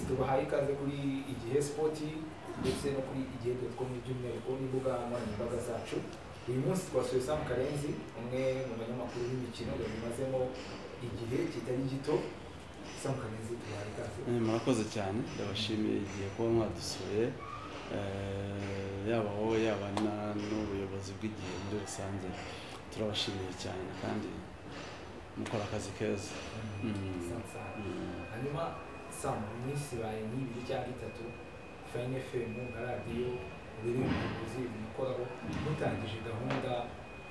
tubahaye ikaze kuri igihe sipoti ndetse no kuri igihe doti komu by'umwihariko n'imbuga nkoranyambaga zacu uyu munsi twasuye samu karenzi umwe mu banyamakuru b'imikino yabimazemo igihe kitari gito samu karenzi tubahaye ikaze Eh, murakoze cyane ndabashimiye igihe kuba mwadusuye Eh, yaba wowe yaba na- n'ubuyobozi bw'igihe muri rusange turabashimiye cyane kandi mukora akazi keza Mm. sansara Mm. hanyuma samu mu minsi ibaye nk'ibiri cyangwa itatu fayini efemu nka radiyo riri mu buvuzi bimukoraho mutangije gahunda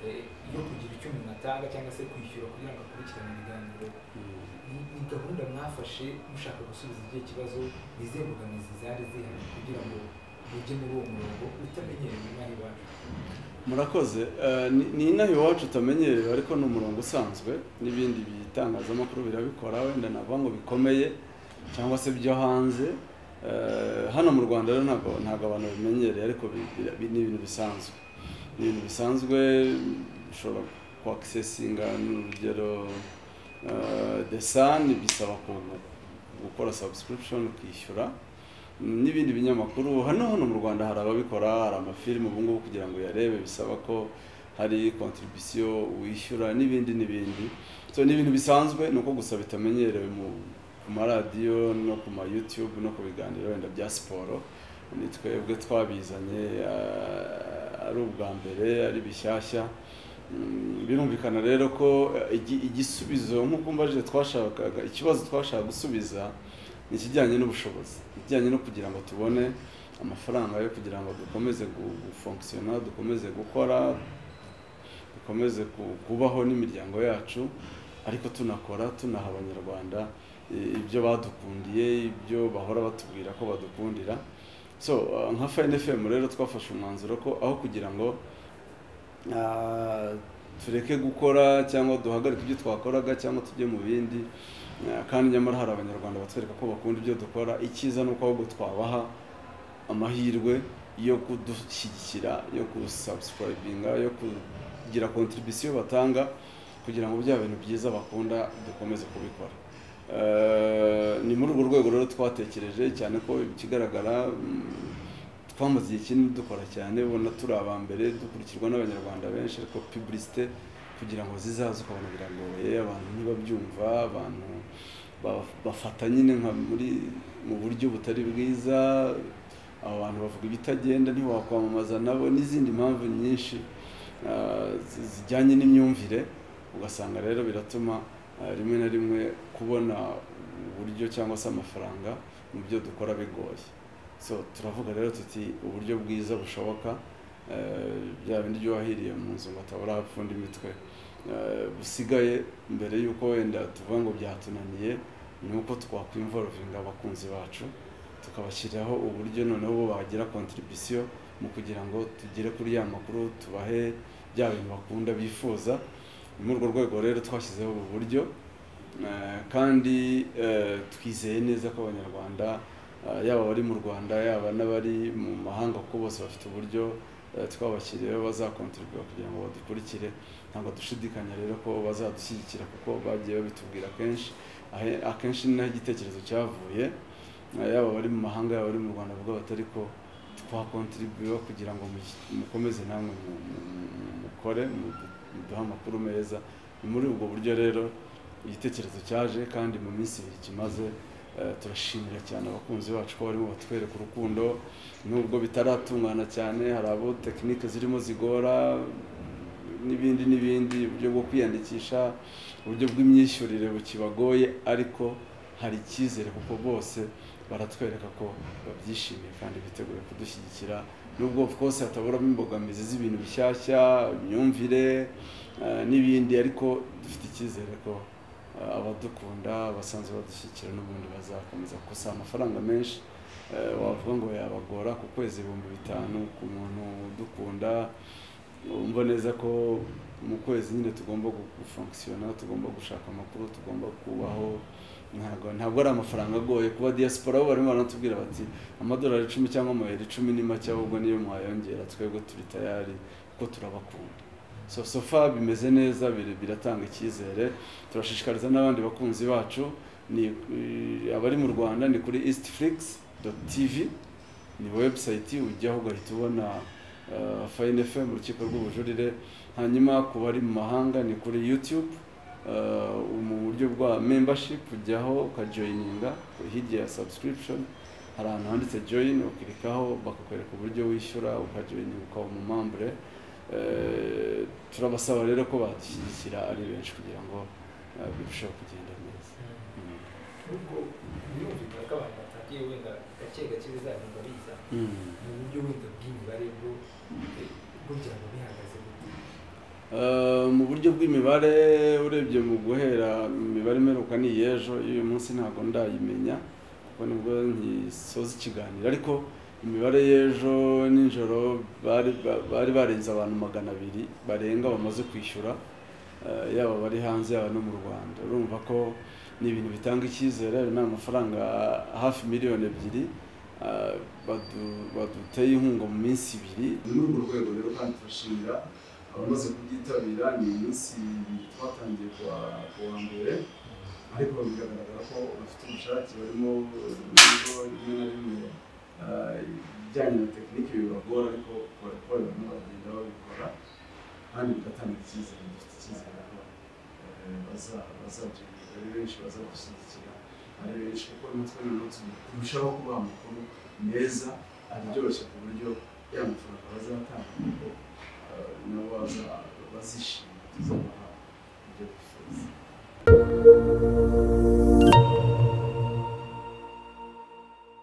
eh, yo kugira icyo umuntu atanga cyangwa se kwishyura kugira ngo akurikirane ibiganiro Mm. ni ni gahunda mwafashe mushaka gusubiza igihe kibazo izihe mbogamizi zari zihari kugira ngo mujye muri uwo murongo utamenyerewe inaha iwacu murakoze Eh, ni- ni inaha iwacu utamenyerewe ariko ni umurongo usanzwe n'ibindi bitangazamakuru birabikora wenda navuga ngo bikomeye cyangwa se byo hanze Eh, hano mu rwanda rero ntabwo ntabwo abantu babimenyereye ariko bi- bi- bi- ni ibintu bisanzwe ni ibintu bisanzwe ushobora kwakisesinga n'urugero eh, the sun bisaba ku- gukora subscription ukishyura n'ibindi binyamakuru hano hano mu rwanda hari ababikora hari amafilime ubu ngubu kugira ngo uyarebe bisaba ko hari kontribisiyo wishyura n'ibindi n'ibindi so ni ibintu bisanzwe ni uko gusa bitamenyerewe mu ku maradiyo no ku ma youtube no ku biganiro wenda bya siporo ni twebwe twabizanye eh, ari ubwa mbere ari bishyashya Mm, birumvikana rero ko eh, igi- igisubizo nk'uko mbajije twashakaga ikibazo twashaka gusubiza ni ikijyanye n'ubushobozi ikijyanye no kugira ngo tubone amafaranga yo kugira ngo dukomeze gu- gufonkisiyona dukomeze gukora dukomeze ku- kubaho n'imiryango yacu ariko tunakora tunaha abanyarwanda i- ibyo badukundiye ibyo bahora batubwira ko badukundira so uh, nka fayini efemu rero twafashe umwanzuro ko aho kugira ngo ah, tureke gukora cyangwa duhagarike ibyo twakoraga cyangwa tujye mu bindi Ah, kandi nyamara hari abanyarwanda batwereka ko bakunda ibyo dukora icyiza ni uko ahubwo twabaha amahirwe yo kudushyigikira yo kusabusikaribinga yo kugira kontribisiyo batanga kugira ngo bya bintu byiza bakunda dukomeze kubikora Eh, ni muri urwo rwego rero twatekereje cyane ko ikigaragara mm, twamaze igihe kinini dukora cyane ubona turi aba mbere dukurikirwa n'abanyarwanda benshi ariko pubulisite kugira ngo zizaze ukabona biragoye abantu ntibabyumva abantu ba- bafata nyine nka muri mu buryo butari bwiza aba bantu bavuga ibitagenda ntiwakwamamaza nabo n'izindi mpamvu nyinshi ah, zi- zijyanye n'imyumvire ugasanga rero biratuma ah, rimwe na rimwe kubona uburyo cyangwa se amafaranga mu byo dukora bigoye so turavuga rero tuti uburyo bwiza bushoboka eh, bya bindi byo wahiriye mu nzu ngo atabura apfunda imitwe Eh, busigaye mbere y'uko wenda tuvuga ngo byatunaniye ni uko twakwimvorovinga abakunzi bacu tukabashyiriraho uburyo noneho bo bagira kontribisiyo mu kugira ngo tugere kuri ya makuru tubahe bya bintu bakunda bifuza ni muri urwo rwego rero twashyizeho ubu buryo Eh, kandi eh, twizeye neza ko abanyarwanda Uh, yaba abari mu rwanda yaba n'abari mu mahanga kuko bose bafite uburyo uh, twabashyiriyeho bazakontorwa kugira ngo badukurikire ntabwo dushidikanya rero ko bazadushyigikira kuko bagiye babitubwira kenshi Ahe- akenshi ni naho igitekerezo cyavuye Uh, yaba abari mu mahanga yaba abari mu rwanda bavuga bati ariko twakontribuyemo kugira ngo mu- mukomeze namwe mu- mu- mu- mukore mudu- muduhe amakuru meza ni muri ubwo buryo rero igitekerezo cyaje kandi mu minsi ibiri kimaze Eh, turashimira cyane abakunzi bacu ko barimo batwereka urukundo nubwo bitaratungana cyane hari abo tekinike zirimo zigora n'ibindi n'ibindi uburyo bwo kwiyandikisha uburyo bw'imyishyurire bukibagoye ariko hari icyizere kuko bose baratwereka ko babyishimiye kandi biteguye kudushyigikira nubwo of course hataburamo imbogamizi z'ibintu bishyashya imyumvire eh, n'ibindi ariko dufite icyizere ko eh, abadukunda basanzwe badushyigikira n'ubundi bazakomeza kuko si amafaranga menshi eh, wavuga ngo yabagora ku kwezi ibihumbi bitanu ku muntu udukunda wumva neza ko mu kwezi nyine tugomba gu- gufonkisiyona tugomba gushaka amakuru tugomba kubaho ntabwo ntabwo ari amafaranga agoye kuba diaspora bo barimo baranatubwira bati amadolari icumi cyangwa amayero icumi ni make ahubwo niyo mwayongera twebwe turi tayari kuko turabakunda so sofa bimeze neza biri- biratanga icyizere turashishikariza n'abandi bakunzi bacu ni abari mu rwanda ni kuri eastflix tv ni webusayiti ujyaho ugahita ubona fayini efemu urukiko rw'ubujurire hanyuma ku bari mu mahanga ni kuri yutube mu buryo bwa membashipu ujyaho ukajoyininga hirya ya subscription hari ahantu handitse joyini ukirikaho bakakwereka uburyo wishyura ukajoyininga ukaba umumambure turabasaba rero ko badushyigikira ari benshi kugira ngo birusheho kugenda neza nubwo birumvikana ko abantu batangiye wenda gake gake bizagenda biza mu buryo wenda bw'imibare bwo burya ngo bihagaze gute mu buryo bw'imibare urebye mu guhera imibare imeruka ni iy'ejo y'uyu munsi ntabwo ndayimenya kuko nibwo ntisoza ikiganiro ariko imibare y'ejo nijoro bari bari barenze abantu magana abiri barenga bamaze kwishyura yaba abari hanze yaba no mu rwanda urumva ko ni ibintu bitanga icyizere ayo ni amafaranga hafi miliyoni ebyiri baduteye inkunga mu minsi ibiri muri urwo rwego rero kandi turashimira abamaze kubyitabira ni iminsi ibiri twatangiye ku wa mbere ariko biragaragara ko bafite ubushake barimo ibigo rimwe na rimwe ibijyanye na tekinike bibagora ariko barakora barimo baragenda babikora kandi bigatanga icyizere dufite icyizere ko bazabyiga ari benshi bazagushyigikira ari benshi kuko natwe uyu munsi turushaho kubaha amakuru meza aryoshye ku buryo ya mafaranga bazatanga kuko nabo bazishima tuzabaha ibyo bifuza